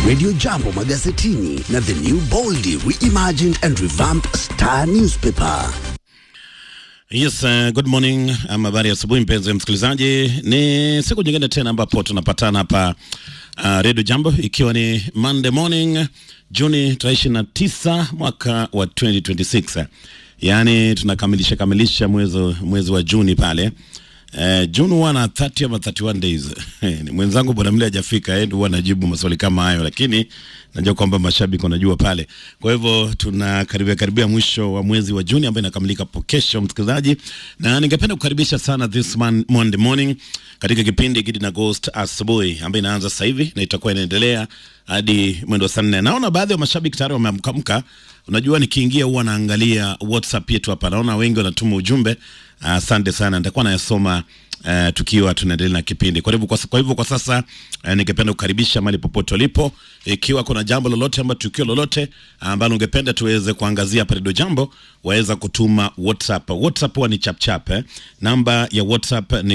Radio Jambo magazetini na The New Boldly Reimagined and Revamped Star Newspaper. Yes, uh, good morning. Ama habari ya asubuhi mpenzi msikilizaji, ni siku nyingine tena ambapo tunapatana hapa uh, Radio Jambo ikiwa ni Monday morning Juni tarehe ishirini na tisa mwaka wa 2026 yaani tunakamilisha kamilisha mwezi mwezi wa Juni pale Eh, June huwa na 30 ama 31 days. Ni Mwenzangu bwana mle hajafika, yeye ndio huwa anajibu maswali kama hayo, lakini najua kwamba mashabiki wanajua pale. Kwa hivyo tunakaribia karibia mwisho wa mwezi wa Juni ambayo inakamilika hapo kesho, msikilizaji, na ningependa kukaribisha sana this man, Monday morning katika kipindi Gidi na Ghost asubuhi ambayo inaanza sasa hivi na itakuwa inaendelea hadi mwendo wa saa nne. Naona baadhi ya mashabiki tayari wameamkamka. Unajua, nikiingia huwa naangalia WhatsApp yetu hapa, naona wengi wanatuma ujumbe. Asante uh, sana, nitakuwa nayasoma uh, tukiwa tunaendelea na kipindi. Kwa hivyo kwa, kwa hivyo kwa sasa uh, ningependa kukaribisha mahali popote ulipo, ikiwa kuna jambo lolote ama tukio lolote ambalo ungependa tuweze kuangazia hapa Radio Jambo, waweza kutuma WhatsApp. WhatsApp huwa ni chapchap eh. Namba ya WhatsApp ni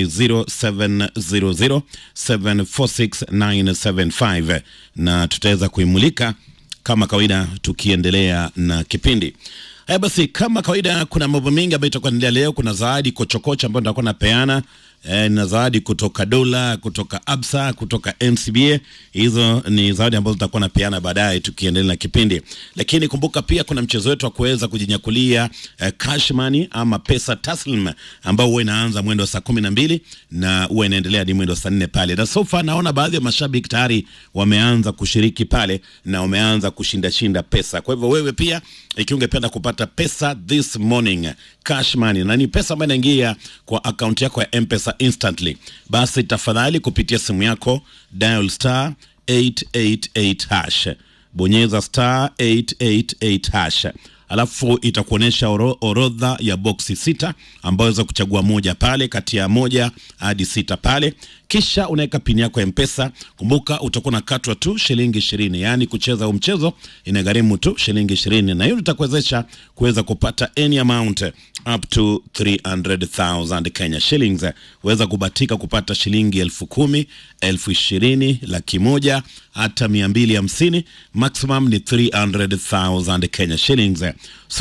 0700746975 na tutaweza kuimulika kama kawaida tukiendelea na kipindi. Haya basi, kama kawaida, kuna mambo mengi ambayo itakuwa inaendelea leo. Kuna zawadi kochokocho ambayo nitakuwa napeana eh, na zawadi kutoka dola, kutoka Absa, kutoka NCBA. Hizo ni zawadi ambazo tutakuwa napeana baadaye tukiendelea na kipindi, lakini kumbuka pia kuna mchezo wetu wa kuweza kujinyakulia eh, cash money ama pesa taslim ambao huwa inaanza mwendo wa saa kumi na mbili na huwa inaendelea hadi mwendo wa saa nne pale, na so far naona baadhi ya mashabiki tayari wameanza kushiriki pale na wameanza kushinda shinda pesa. Kwa hivyo wewe pia ikiwa ungependa kupata pesa this morning cash money, na ni pesa ambayo inaingia kwa akaunti yako ya M-Pesa instantly, basi tafadhali kupitia simu yako dial star 888 hash, bonyeza star 888 hash alafu itakuonyesha oro, orodha ya boksi sita ambayo weza kuchagua moja pale kati ya moja hadi sita pale, kisha unaweka pini yako ya Mpesa. Kumbuka utakuwa unakatwa tu shilingi ishirini, yaani kucheza huu mchezo inagharimu tu shilingi ishirini, na hiyo itakuwezesha kuweza kupata any amount up to 300,000 Kenya shillings. Weza kubatika kupata shilingi elfu kumi, elfu ishirini, laki moja hata mia mbili hamsini. Maximum ni 300,000 Kenya shillings. So